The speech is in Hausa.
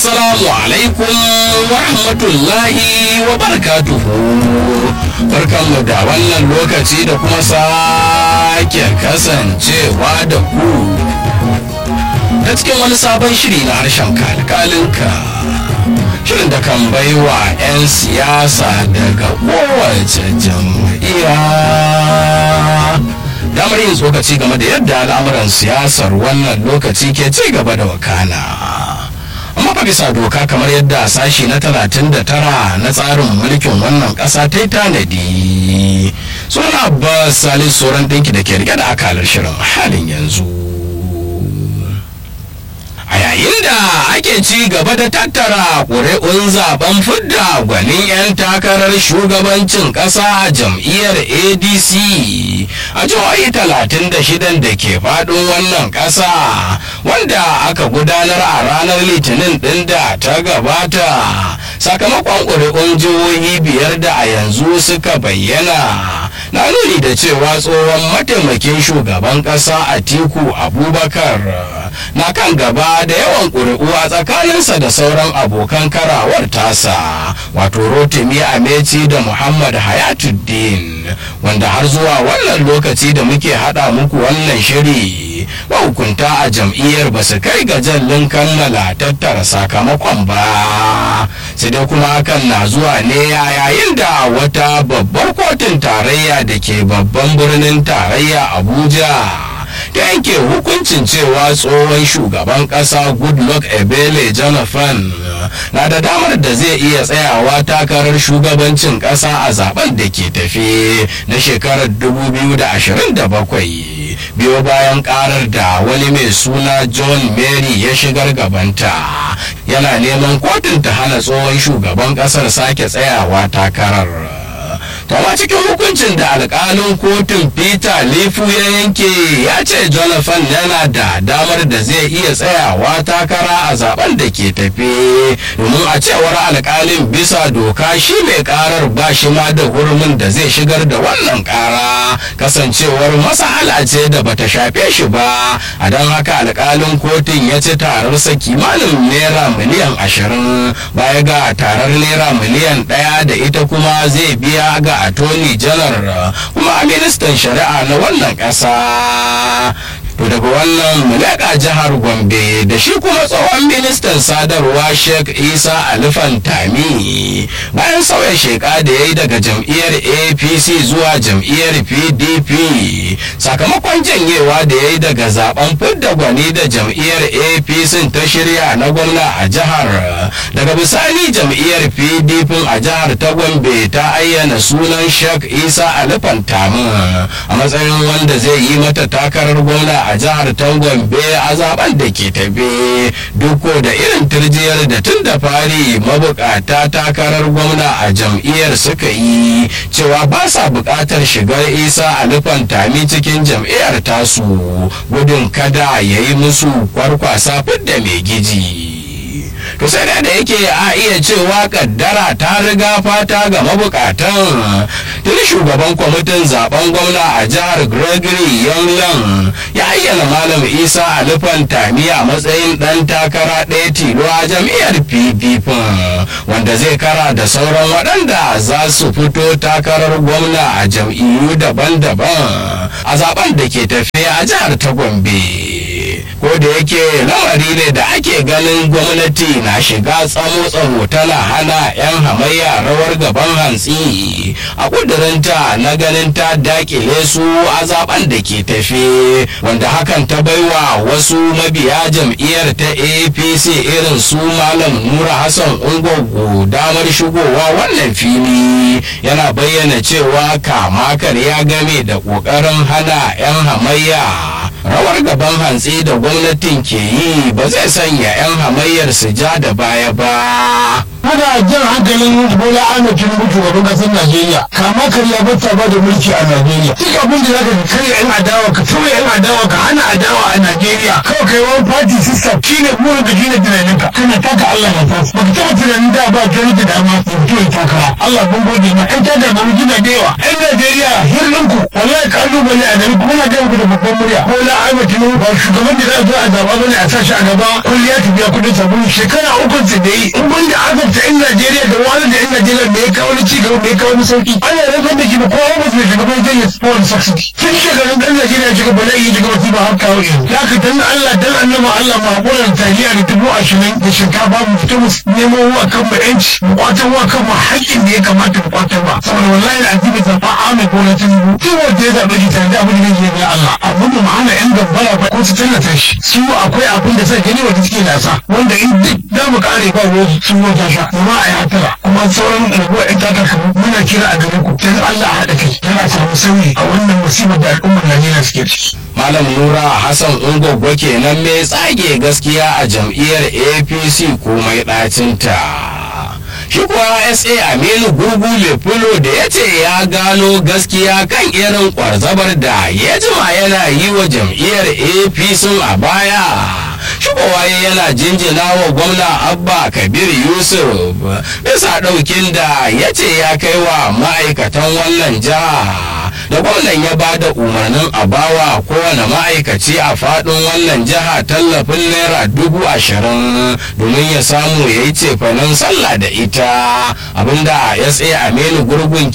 assalamu alaikum wa rahmatullahi wa barakatuhu barkanmu da wannan lokaci da kuma sake kasancewa da ku ta cikin wani sabon shiri na harshen kalkalinka shirin da kan baiwa 'yan siyasa daga kowace jam'iyya damar yin tsokaci game da yadda al'amuran siyasar wannan lokaci ke ci gaba da wakana amma fa bisa doka kamar yadda sashi na 39 na tsarin mulkin wannan ƙasa ta yi tanadi suna abbas salis sauran ɗinki da ke rike da akalar shirin halin yanzu a yayin da ake ci gaba da tattara ƙuri'un zaben fidda gwanin 'yan takarar shugabancin ƙasa a jam'iyyar adc a jihohi 36 da ke faɗin wannan ƙasa wanda aka gudanar a ranar litinin ɗin da ta gabata sakamakon ƙuri'un jihohi biyar da a yanzu suka bayyana na nuni da cewa tsohon mataimakin shugaban ƙasa atiku abubakar na kan gaba da yawan ƙuri'u a tsakaninsa da sauran abokan karawar tasa wato rotimi ameci da muhammad hayatuddin wanda har zuwa wannan lokaci da muke haɗa muku wannan shiri mahukunta a jam'iyyar ba su kai ga jallin kammala tattara sakamakon ba sai dai kuma hakan na zuwa ne yayin da wata babbar kotun tarayya da ke babban birnin tarayya abuja ta yanke hukuncin cewa tsohon shugaban kasa goodluck ebele jonathan na da damar da zai iya tsayawa takarar shugabancin kasa a zaben da ke tafe na shekarar 2027 biyo bayan karar da wani mai suna john mary ya shigar gabanta yana neman kotun ta hana tsohon shugaban kasar sake tsayawa takarar Tama cikin hukuncin da alkalin kotun Peter Lifu ya yanke ya ce Jonathan yana da damar da zai iya tsayawa takara a zaben da ke tafe domin a cewar alkalin bisa doka shi mai karar ba shi ma da hurumin da zai shigar da wannan kara kasancewar masala ce da bata shafe shi ba a don haka alkalin kotun ya ci tararsa kimanin naira miliyan ashirin baya ga tarar naira miliyan ɗaya da ita kuma zai biya ga attorney general kuma ministan shari'a na wannan ƙasa to daga wannan mulaka jihar gombe da shi kuma tsohon ministan sadarwa sheikh isa alifan tami bayan sauya sheka da ya yi daga jam'iyyar apc zuwa jam'iyyar pdp sakamakon janyewa da ya yi daga zaben fidda gwani da jam'iyyar apc ta shirya na gwamna a jihar daga bisani jam'iyyar pdp a jihar ta gombe ta ayyana sunan sheikh isa alifan tami a matsayin wanda zai yi mata takarar gwamna a jihar ta gombe a zaben da ke tafe duk da irin turjiyar da tun da fari mabukata takarar gwamna a jam'iyyar suka yi cewa ba sa bukatar shigar isa alifan tami cikin jam'iyyar tasu gudun kada ya yi musu kwarkwasa fidda mai giji to sai da yake a iya cewa kaddara ta riga fata ga mabukatan tuni shugaban kwamitin zaben gwamna a jihar gregory younglan ya ayyana malam isa alifan tami a matsayin dan takara ɗaya tilo a jam'iyyar pdp wanda zai kara da sauran waɗanda za su fito takarar gwamna a jam'iyyu daban-daban a zaben da ke tafiya a jihar ta gombe ko da yake lamari ne da ake ganin gwamnati na shiga tsamo-tsamo tana hana 'yan hamayya rawar gaban hantsi a kudurinta na ganin ta dakile su a zaben da ke tafe wanda hakan ta baiwa wasu mabiya jam'iyyar ta apc irin su malam nura hassan ungogo damar shigowa wannan fili yana bayyana cewa kama ya game da ƙoƙarin hana 'yan hamayya rawar gaban hantsi da gwamnatin ke yi ba zai sanya 'yan hamayyar su ja da baya ba ana jan hankalin bola ahmed tinubu shugaban kasar najeriya kama karya bata ba da mulki a najeriya duk abin da zaka karya yan adawa ka tura yan adawa ka hana adawa a najeriya kawai kai wani party system shine burin ka shine tunaninka kana taka Allah ya fasa baka taɓa tunanin da ba gani da dama ya fito ya takara Allah ban gode ma ƴan tada ba mujina da yawa ƴan Najeriya hirninku wallahi kalubale a gari kuma na ga muku da babban murya ko la Ahmed Tinubu ba shugaban da za a zo a zaba bane a sashi a gaba kulliya ta biya kudin sabulu shekara uku su da yi in ban da azabta ƴan Najeriya da wani da ƴan Najeriya me ya kawo ni ci gaba me ya kawo ni sauki ana rasa da shi ba kowa ba su shugaban zai yi sport subsidy tun shekarun ɗan Najeriya shiga bala'i ya shiga wasu ba har kawo yanzu ya ka dan Allah dan annaba Allah ma hakuran taliya da dubu ashirin da shinkafa mu fito mu nemo wa kan mu yanci mu kwatar wa kan mu haƙƙin da ya kamata mu kwatar ba saboda wallahi da azibi zafa Ahmed Bola Tinubu duk wanda ya zaɓe shi tare da abin da zai yi Allah abin da ma'ana yan gambara ba ko su tallata shi su akwai abin da sai gani wanda suke nasa wanda in duk za mu kare ba ruwa sun wata sha kuma a yi hatara kuma sauran rabuwa yan takarkaru muna kira a gare ku dan Allah a haɗa kai tana samu sauyi a wannan musibar da al'ummar Najeriya suke ciki. Malam Nura Hassan Ungwaggo kenan mai tsage gaskiya a jam'iyyar APC komai ɗacinta. Shi kuwa SA Aminu Gurgu Lefulo da ya ce ya gano gaskiya kan irin kwarzabar da ya jima yana yi wa jam'iyyar APC a baya. Shigowa yana jinjina wa gwamna Abba Kabir Yusuf bisa ɗaukin da ya ce ya kai wa ma'aikatan wannan jiha. da gwamnan ya ba da umarnin a bawa kowane ma'aikaci a faɗin wannan jiha tallafin naira dubu ashirin domin ya samu ya yi cefanen sallah da ita abinda sa aminu gurgun ke